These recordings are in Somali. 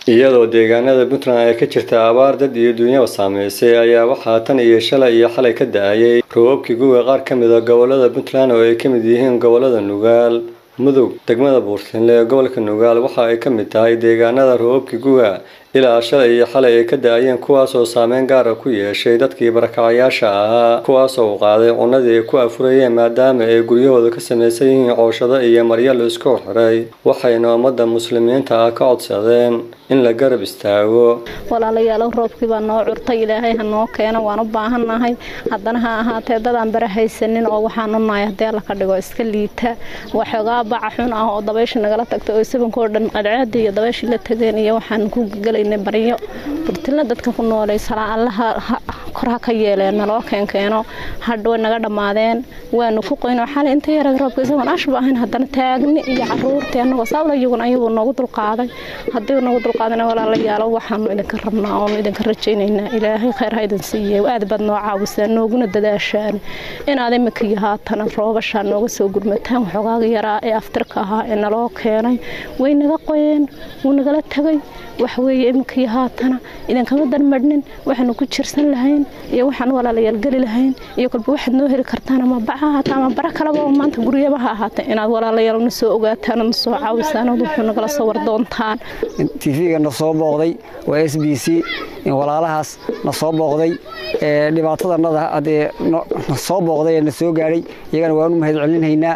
iyadoo deegaanada puntland ay ka jirta abaar dad iyo duunyaba saameysay ayaa waxaa tan iyo shalay iyo xalay ka da-ayay roobabkii guga qaar ka mid a gobolada puntland oo ay ka mid yihiin gobolada nugaal mudug degmada buurtinle ee gobolka nugaal waxa ay ka mid tahay deegaanada roobabkii guga ilaa shalay iyo xalay ay ka da-ayeen kuwaasoo saameyn gaara ku yeeshay dadkii barakacayaasha ahaa kuwaasoo u qaaday cunadii ay ku afurayeen maadaama ay guryahooda ka samaysan yihiin cooshado iyo maryo la isku xiray waxayna ummadda muslimiinta ah ka codsadeen in la garab istaago walaalayaalow roobkii baa noo curtay ilaahay ha noo keeno waan u baahannahay haddana ha ahaatee dadaan bara haysanin oo waxaanu nahay haddii alla ka dhigo iska liita waxoogaa baca xun ah oo dabaysha nagala tagtay oo sabankoo dhan cadceedii iyo dabayshii la tageen iyo waxaan ku gelaynay baryo burtilna dadka ku noolay salaa allaha kor ha ka yeeleen naloo keenkeeno hadha way naga dhammaadeen waanu ku qoyno xalay inta yarag roobka isagoon ashba ahayn haddana taagni iyo caruurtii annagoo saawla iyaguna ayagoo noogu dulqaaday haddii nagu dulqaadana walaalayaalo waxaanu idinka rabnaa oonu idinka rajaynaynaa ilaahay khayr ha idin siiye aad baad noo caawisaan nooguna dadaashaan inaad imika iyo haatana roobashaa nooga soo gurmataan waxoogaaga yaraa ee aftirka ahaa ee naloo keenay way naga qoyeen wuu nagala tagay waxweeye imika iyo haatana idinkama darmadhnin waxaanu ku jirsan lahayn iyo waxaan walaalayaal geli lahayn iyo kolba waxaad noo heli kartaan ama baca haata ama bara kaleba oo maanta guryaba ha ahaata inaad walaalayaal na soo ogaataan na soo caawisaan ood wuxuu nagala soo wardoontaan tv-ga na soo booqday waa s b c walaalahaas na soo booqday dhibaatadanada adee na soo booqday ee na soo gaadhay iyagana waanu mahad celinhaynaa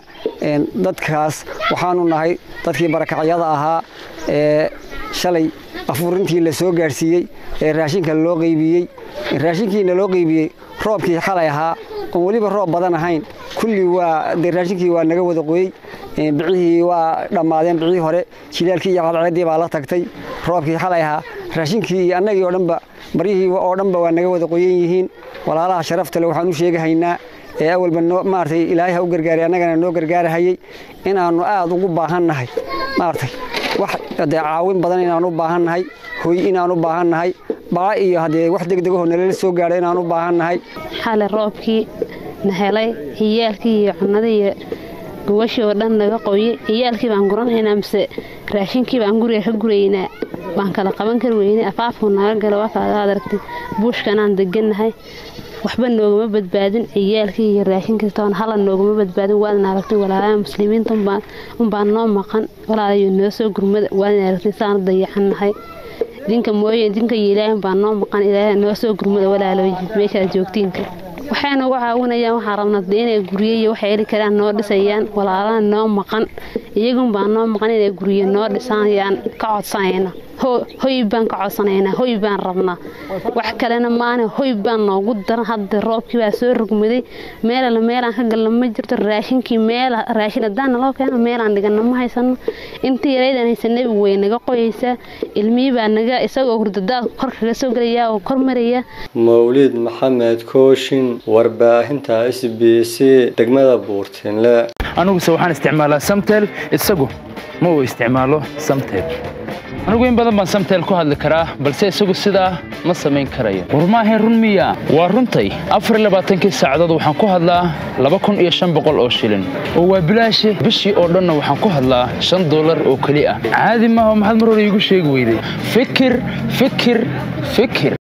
dadkaas waxaanu nahay dadkii barakacyada ahaa ee shalay afuurintii la soo gaadhsiiyey ee raashinka loo qaybiyey raashinkiina loo qaybiyey roobkii xalay ahaa oon weliba roob badan ahayn kulli waa dee raashinkii waa naga wada qoyey bicihii waa dhammaadeen bicihii hore jilaalkii iyo cadceeddii baa la tagtay roobkii xalay ahaa raashinkii iyo annagii oo dhanba baryihii oo dhanba waa naga wada qoyan yihiin walaalaha sharaftale waxaan u sheegahaynaa ee awalba maaragtay ilaahay ha u gargaaray annagana noo gargaarahayey inaannu aad ugu baahannahay maaragtay wax dee caawin badan inaan u baahannahay hoy inaan u baahannahay baca iyo haddee wax degdegahoo nalala soo gaadho inaan u baahannahay xale roobkii na helay ciyaalkii iyo cunadii iyo gubashii oo dhan naga qoye ciyaalkii baan guranaynaa mise raashinkii baan guriga ka guraynaa baan kala qaban kar weynay afaafku naga gala waa kaada aragtay buushkanaan degannahay waxba noogama badbaadin ciyaalkii iyo raashinkii toon hala noogama badbaadin waadna aragtay walaalaha muslimiinta unbaan noo maqan walaalayo noo soo gurmada waadna aragtay saanu dayacannahay idinka mooye idinka iyo ilaahay baan noo maqan ilaahay noo soo gurmada walaalooyi meeshaad joogtiinka waxay nagu caawinayaan waxaa rabnaa inay guryo iyo waxay heli karaan noo dhisayaan walaalaha noo maqan iyagun baa noo maqan inay guryo noo dhisanayaan ka codsanayna hoy baan ka codsanaynaa hoy baan rabnaa wax kalena maana hoy baan noogu daran hadda roobkii baa soo rugmaday meelala meelaan ka galna ma jirto raashinkii meel raashin haddaan naloo keeno meelaan dhigana ma haysano intii yaraydaan haysanay way naga qoyaysaa ilmihii baa naga isagoo hurdadaad kor kaga soo gelaya oo kor maraya mawlid maxamed kooshin warbaahinta s b c degmada buurtinle aniguse waxaan isticmaalaa samtel isagu ma uu isticmaalo samtel anigu in badan baan samtel ku hadli karaa balse isagu sidaa ma samayn karayo war maahayn run miya waa runtay afarlabaaatankii saacadood waxaan ku hadlaa laba kun iyo shan boqol oo shilin oo waa bilaashi bishii oo dhanna waxaan ku hadlaa shan dollar oo keli ah caadi maaha maxaad mar hore iigu sheegi weyday fikir fikir fikir